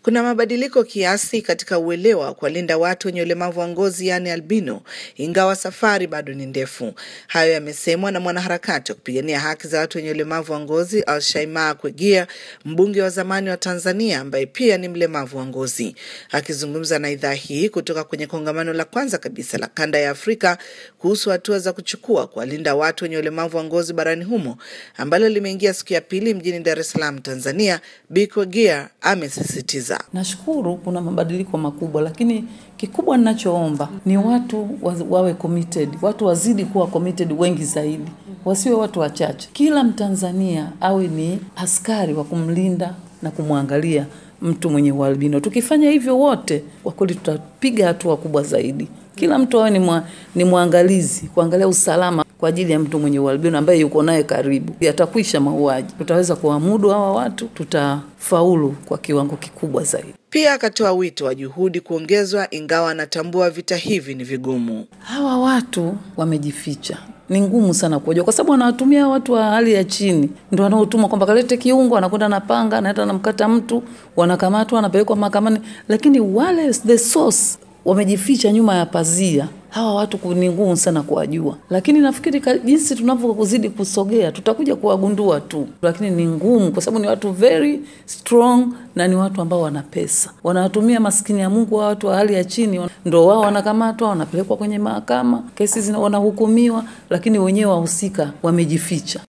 Kuna mabadiliko kiasi katika uelewa wa kuwalinda watu wenye ulemavu wa ngozi yaani albino, ingawa safari bado ni ndefu. Hayo yamesemwa na mwanaharakati wa kupigania haki za watu wenye ulemavu wa ngozi Alshaima Kwegia, mbunge wa zamani wa Tanzania ambaye pia ni mlemavu wa ngozi. Akizungumza na idhaa hii kutoka kwenye kongamano la kwanza kabisa la kanda ya Afrika kuhusu hatua za kuchukua kuwalinda watu wenye ulemavu wa ngozi barani humo ambalo limeingia siku ya pili mjini Dar es Salaam, Tanzania, Bi Kwegia amesisitiza Nashukuru kuna mabadiliko makubwa, lakini kikubwa ninachoomba ni watu wa, wawe committed, watu wazidi kuwa committed wengi zaidi, wasiwe watu wachache. Kila Mtanzania awe ni askari wa kumlinda na kumwangalia mtu mwenye ualbino. Tukifanya hivyo wote, kwa kweli tutapiga hatua kubwa zaidi. Kila mtu awe ni, mwa, ni mwangalizi kuangalia usalama kwa ajili ya mtu mwenye ualbino ambaye yuko naye karibu. Yatakwisha mauaji, tutaweza kuwamudu hawa watu, tutafaulu kwa kiwango kikubwa zaidi. Pia akatoa wito wa juhudi kuongezwa, ingawa anatambua vita hivi ni vigumu. Hawa watu wamejificha, ni ngumu sana kuwajua, kwa sababu wanawatumia watu wa hali ya chini, ndio wanaotuma kwamba kalete kiungo, anakwenda na panga, anaenda anamkata mtu, wanakamatwa, wanapelekwa mahakamani, lakini wale the source wamejificha nyuma ya pazia. Hawa watu ni ngumu sana kuwajua, lakini nafikiri jinsi tunavyozidi kusogea tutakuja kuwagundua tu, lakini ni ngumu kwa sababu ni watu very strong na ni watu ambao wana pesa, wanawatumia maskini ya Mungu wa watu wa hali ya chini, ndo wao wanakamatwa, wanapelekwa kwenye mahakama, kesi wanahukumiwa, lakini wenyewe wahusika wamejificha.